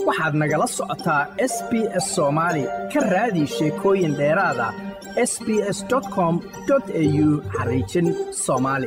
waxaad nagala socotaa s b s soomaali ka raadi sheekooyin dheeraada s b s com au xariijin soomaali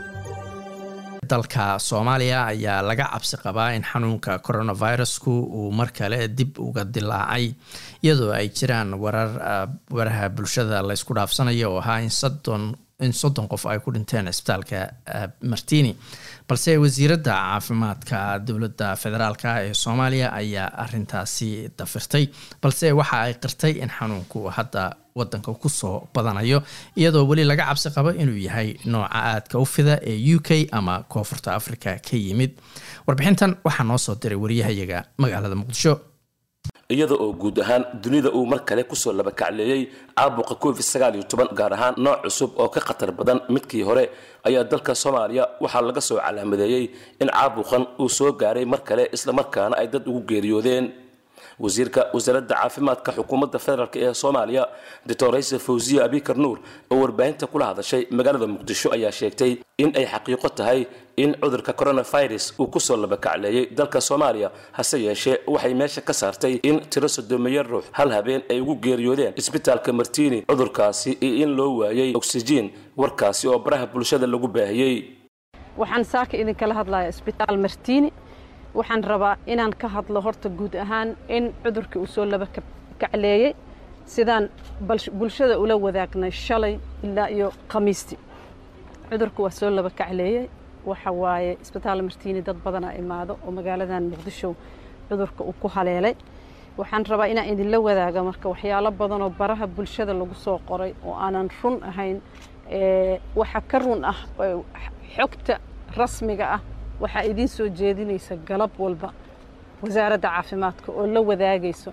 dalka soomaaliya ayaa laga cabsi qabaa in xanuunka coronavirusku uu mar kale dib uga dilaacay iyadoo ay jiraan warar waraha bulshada laysku dhaafsanayo oo ahaa in soddon in soddon qof ay ku dhinteen cisbitaalka martini balse wasiiradda caafimaadka dowladda federaalk ee soomaaliya ayaa arintaasi dafirtay balse waxa ay qirtay in xanuunku hadda wadanka kusoo badanayo iyadoo weli laga cabsi qabo inuu yahay nooca aadka u fida ee u k ama koonfurta africa ka yimid warbixintan waxaa noo soo diray wariyahayaga magaalada muqdisho iyada oo guud ahaan dunida uu mar kale kusoo labakacleeyey caabuqa covid sagaaliyo toban gaar ahaan nooc cusub oo ka khatar badan midkii hore ayaa dalka soomaaliya waxaa laga soo calaamadeeyey in caabuqan uu soo gaaray mar kale islamarkaana ay dad ugu geeriyoodeen wasiirka wasaaradda caafimaadka xukuumadda federaalk ee soomaaliya doctor rayse fawziya abikar nuur oo warbaahinta kula hadashay magaalada muqdisho ayaa sheegtay in ay xaqiiqo tahay in cudurka coronavirus uu kusoo labakacleeyey dalka soomaaliya hase yeeshee waxay meesha ka saartay in tiro sodomeeya ruux hal habeen ay ugu geeriyoodeen isbitaalka martini cudurkaasi iyo in loo waayey oksijiin warkaasi oo baraha bulshada lagu baahiyey waxaan saaka idinkala hadlayaa isbitaal martini waxaan rabaa inaan ka hadlo horta guud ahaan in cudurkii uu soo laba kacleeyey sidaan bulshada ula wadaagnay shalay ilaa iyo khamiistii cudurka waa soo laba kacleeyey waxa waaye isbitaal martiini dad badanaa imaado oo magaaladan muqdisho cudurka uu ku haleelay waxaan rabaa inaan idinla wadaaga marka waxyaalo badanoo baraha bulshada lagu soo qoray oo aanan run ahayn waxa ka run ah xogta rasmiga ah waxaa idiin soo jeedinaysa galab walba wasaaradda caafimaadka oo la wadaagayso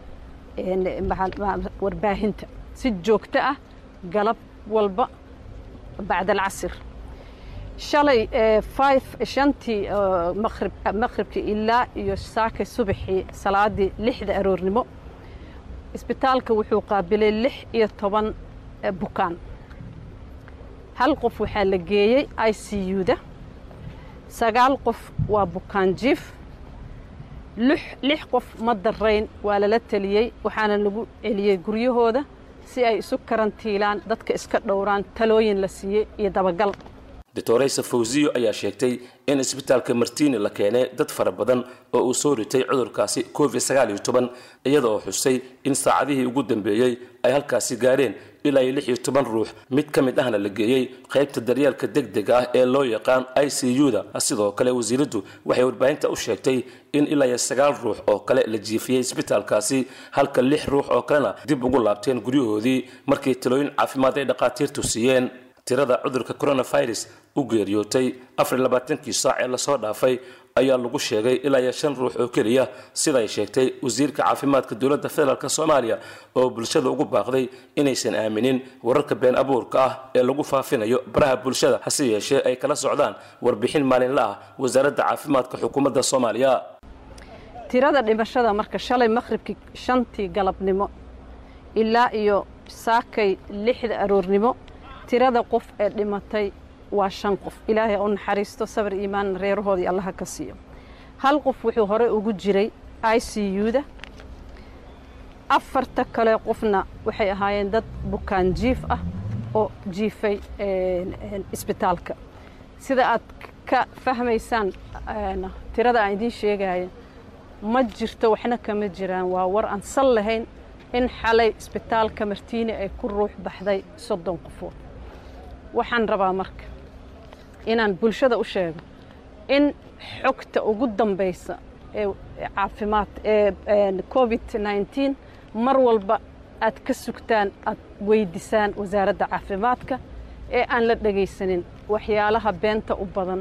warbaahinta si joogto ah galab walba bacda alcasir shalay shantii maqribkii ilaa iyo saakay subaxii salaadii lixda aroornimo isbitaalka wuxuu qaabilay lix iyo toban bukaan hal qof waxaa la geeyey i c u-da sagaal qof waa bukaan jiif lix qof ma darayn waa lala teliyey waxaana lagu celiyey guryahooda si ay isu karantiilaan dadka iska dhowraan talooyin la siiyey iyo dabagal doctoraysa fawziyo ayaa sheegtay in isbitaalka martini la keenay dad fara badan oo uu soo ritay cudurkaasi covid sagaaliyo toban iyada oo xusay in saacadihii ugu dambeeyey ay halkaasi gaareen ilaa iyo lix iyo toban ruux mid ka mid ahna la geeyey qaybta daryeelka deg dega ah ee loo yaqaan i c u-da sidoo kale wasiiraddu waxay warbaahinta u sheegtay in ilaa iyo sagaal ruux oo kale la jiifiyey isbitaalkaasi halka lix ruux oo kalena dib ugu laabteen guryahoodii markii talooyin caafimaad ay dhaqaatiirtu siiyeen tirada cudurka coronavirus u geeriyootay afar labaatankii saac ee lasoo dhaafay ayaa lagu sheegay ilaa iyo shan ruux oo keliya siday sheegtay wasiirka caafimaadka dowladda federaalk soomaaliya oo bulshada ugu baaqday inaysan aaminin wararka been abuurka ah ee lagu faafinayo baraha bulshada hase yeeshee ay kala socdaan warbixin maalinla ah wasaaradda caafimaadka xukuumadda soomaaliya tirada dhimashada marka shalay maqhribkii shantii galabnimo ilaa iyo saakay lixda aroornimo tirada qof ee dhimatay waa shan qof ilaahay u naxariisto sabir iimaanna reerahoodii allaha ka siiyo hal qof wuxuu horey ugu jiray i c u-da afarta kale qofna waxay ahaayeen dad bukaan jiif ah oo jiifay isbitaalka sida aad ka fahmaysaan tirada aan idiin sheegaya ma jirto waxna kama jiraan waa war aan sal lahayn in xalay isbitaalka martiini ay ku ruux baxday soddon qofood waxaan rabaa marka inaan bulshada u sheego in xogta ugu dambaysa ee caafimaad ee covid nneteen mar walba aad ka sugtaan aad weydisaan wasaaradda caafimaadka ee aan la dhegaysanin waxyaalaha beenta u badan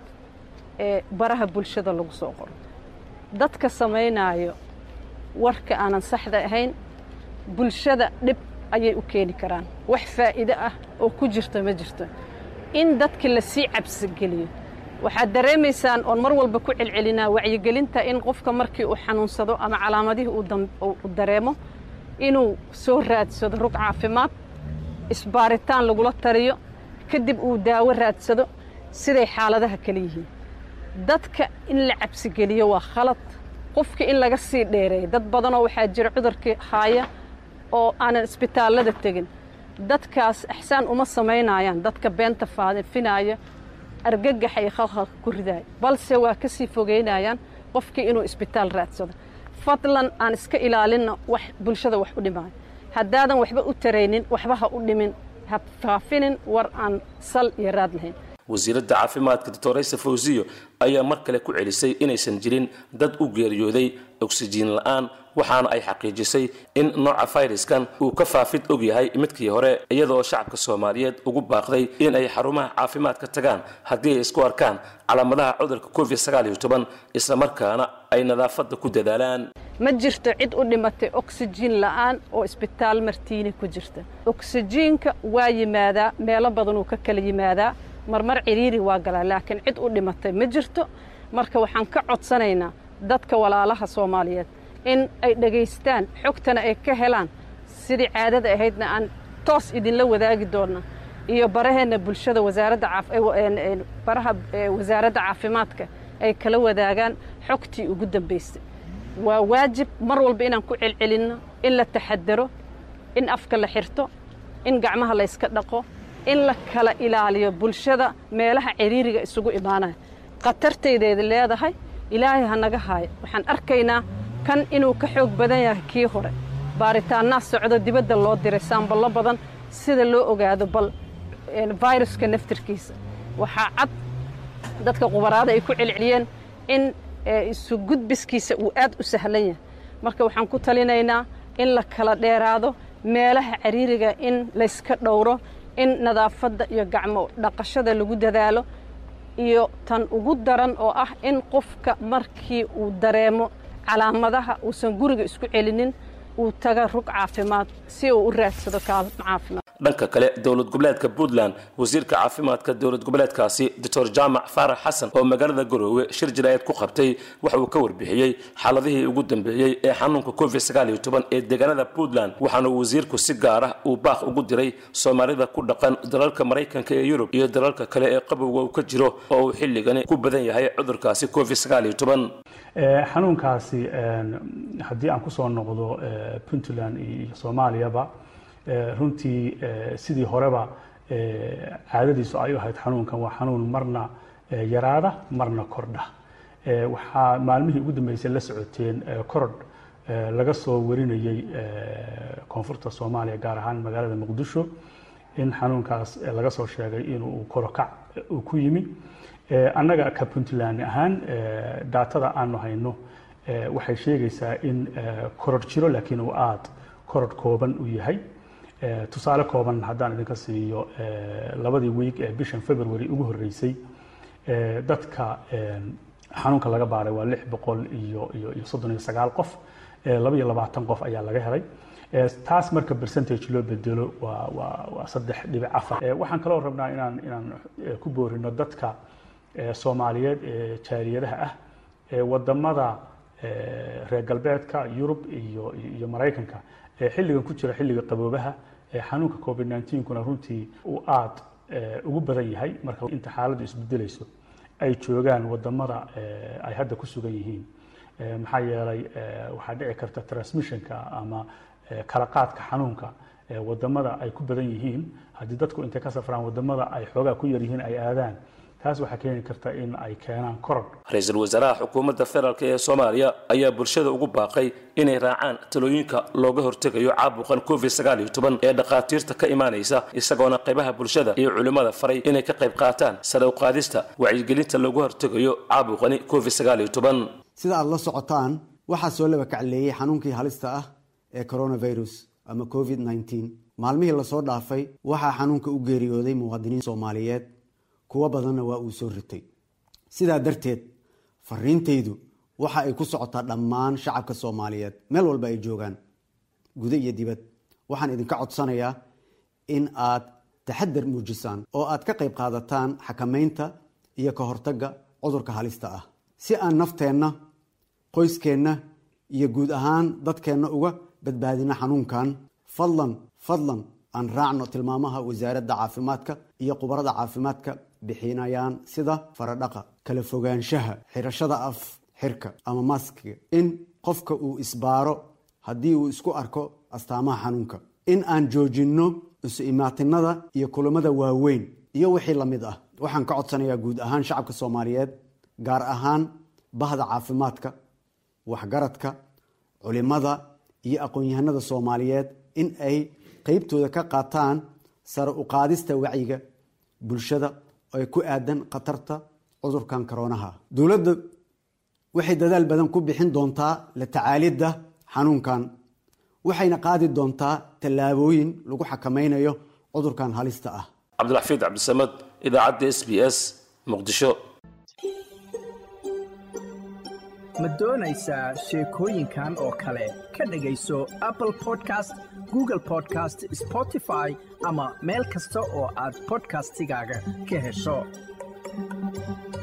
ee baraha bulshada lagu soo qoro dadka samaynaayo warka aanan saxda ahayn bulshada dhib ayay u keeni karaan wax faa'iido ah oo ku jirta ma jirto in dadka lasii cabsigeliyo waxaad dareemaysaan oon mar walba ku celcelinaa wacyigelinta in qofka markii uu xanuunsado ama calaamadihii uu dareemo inuu soo raadsado rug caafimaad isbaaritaan lagula tariyo kadib uu daawo raadsado siday xaaladaha kale yihiin dadka in la cabsigeliyo waa khalad qofkii in laga sii dheereeyo dad badanoo waxaa jira cudurkii haaya oo aanan isbitaallada tegin dadkaas ixsaan uma samaynayaan dadka beenta faafinaya argagaxa iyo khalkhalka ku ridaaya balse waa ka sii fogeynayaan qofkii inuu isbitaal raadsado fadlan aan iska ilaalinno wax bulshada wax u dhimaayo haddaadan waxba u taraynin waxba ha u dhimin ha faafinin war aan sal iyo raad lahayn wasiiradda caafimaadka doctoraysa fawsiyo ayaa mar kale ku celisay inaysan jirin dad u geeriyooday oksijiin la-aan waxaana ay xaqiijisay in nooca fayraskan uu ka faafid og yahay midkii hore iyadoo shacabka soomaaliyeed ugu baaqday in ay xarumaha caafimaadka tagaan haddii ay isku arkaan calaamadaha cudurka covid islamarkaana ay nadaafadda ku dadaalaan ma jirto cid u dhimatay oksijiin la'aan oo isbitaal martiini ku jirta oksijiinka waa yimaadaa meelo badanuu ka kala yimaadaa marmar ciriiri waa galaa laakiin cid u dhimatay ma jirto marka waxaan ka codsanaynaa dadka walaalaha soomaaliyeed in ay dhegaystaan xogtana ay ka helaan sidii caadada ahaydna aan toos idinla wadaagi doonna iyo baraheenna bulshada baraha wasaaradda caafimaadka ay kala wadaagaan xogtii ugu dambaysay waa waajib mar walba inaan ku celcelinno in la taxadaro in afka la xirto in gacmaha la yska dhaqo in la kala ilaaliyo bulshada meelaha ciriiriga isugu imaanaya khatartaydeeda leedahay ilaahay ha naga haayo waxaan arkaynaa kan inuu ka xoog badan yahay kii hore baaritaannaa socdo dibadda loo diray saamballo badan sida loo ogaado bal viruska naftirkiisa waxaa cad dadka qubaraada ay ku celceliyeen in isu gudbiskiisa uu aad u sahlan yahay marka waxaan ku talinaynaa in la kala dheeraado meelaha ciriiriga in layska dhowro in nadaafadda iyo gacmo dhaqashada lagu dadaalo iyo tan ugu daran oo ah in qofka markii uu dareemo calaamadaha uusan guriga isku celinin uu taga rug caafimaad si uu u raadsado kaalmo caafimaad dhanka kale dowlad goboleedka puntland wasiirka caafimaadka dowlad goboleedkaasi doctor jaamac faarax xasan oo magaalada garoowe shir jaraayad ku qabtay waxa uu ka warbixiyey xaaladihii ugu dambeeyey ee xanuunka covid ee deegaanada puntland waxaana wasiirku si gaar ah uu baaq ugu diray soomaalida ku dhaqan dalalka maraykanka ee yurub iyo dalalka kale ee qabowga uu ka jiro oo uu xilligani ku badan yahay cudurkaasi covid xanuunkaasi haddii aan kusoo noqdo puntland iyo soomaaliyaba runtii sidii horeba caadadiisu ay u ahayd xanuunkan waa xanuun marna yaraada marna kordha waxaa maalmihii ugu dambeysay la socoteen korodh laga soo warinayey koonfurta soomaaliya gaar ahaan magaalada muqdisho in xanuunkaas laga soo sheegay inuu korokac uu ku yimi annaga ka puntland ahaan daatada aanu hayno waxay sheegaysaa in korodh jiro laakiin uu aad korodh kooban u yahay tusaale kooban haddaan idinka siiyo labadii wiig ee bishan february ugu horreysay dadka xanuunka laga baaray waa lix boqol iyo iyo iyo soddon iyo sagaal qof laba iyo labaatan qof ayaa laga helay taas marka percentage loo bedelo waa waa waa saddex dhibic afar waxaan kaloo rabnaa inaan inaan ku boorino dadka soomaaliyeed ee jaariyadaha ah ee wadamada reer galbeedka yurub iyo iyo maraykanka xilligan ku jira xilliga qaboobaha xanuunka covid 19 kuna runtii uu aad ugu badan yahay marka inta xaaladdu isbedelayso ay joogaan wadamada ay hadda ku sugan yihiin maxaa yeelay waxaa dhici karta transmissionka ama kala qaadka xanuunka wadamada ay ku badan yihiin haddii dadku intay ka safraan wadamada ay xoogaa ku yar yihiin ay aadaan taas waxaa keeni karta in ay keenaan korodh ra-iisul wasaaraha xukuumadda federaalk ee soomaaliya ayaa bulshada ugu baaqay inay raacaan talooyinka looga hortegayo caabuqan covid ee dhakhaatiirta ka imaanaysa isagoona qaybaha bulshada iyo culimmada faray inay ka qayb qaataan sare u qaadista wacyigelinta looga hortegayo caabuqani covid sida aad la socotaan waxaa soo laba kacleeyey xanuunkii halista ah ee coronavirus ama covid maalmihii lasoo dhaafay waxaa xanuunka u geeriyooday muwaadiniin soomaaliyeed kuwo badanna waa uu soo ritay sidaa darteed fariintaydu waxa ay ku socotaa dhammaan shacabka soomaaliyeed meel walba ay joogaan gudo iyo dibad waxaan idinka codsanayaa in aad taxadar muujisaan oo aad ka qayb qaadataan xakamaynta iyo ka hortagga cudurka halista ah si aan nafteenna qoyskeenna iyo guud ahaan dadkeenna uga badbaadino xanuunkan fadlan fadlan aan raacno tilmaamaha wasaaradda caafimaadka iyo khubarada caafimaadka bixinayaan sida faradhaqa kala fogaanshaha xirashada af xirka ama maskiga in qofka uu isbaaro haddii uu isku arko astaamaha xanuunka in aan joojinno isu imaatinada iyo kulamada waaweyn iyo wixii la mid ah waxaan ka codsanayaa guud ahaan shacabka soomaaliyeed gaar ahaan bahda caafimaadka waxgaradka culimada iyo aqoon-yahanada soomaaliyeed in ay qeybtooda ka qaataan sare u qaadista wacyiga bulshada ee ku aadan khatarta cudurkan koroonaha dowladda waxay dadaal badan ku bixin doontaa la tacaalidda xanuunkan waxayna qaadi doontaa tallaabooyin lagu xakameynayo cudurkan halista ah cabdilxafiid cabdisamad idaacadda s b s muqdisho ma doonaysaa sheekooyinkan oo kale ka dhegayso apple podcast google podcast spotify ama meel kasta oo aad podcastigaaga ka hesho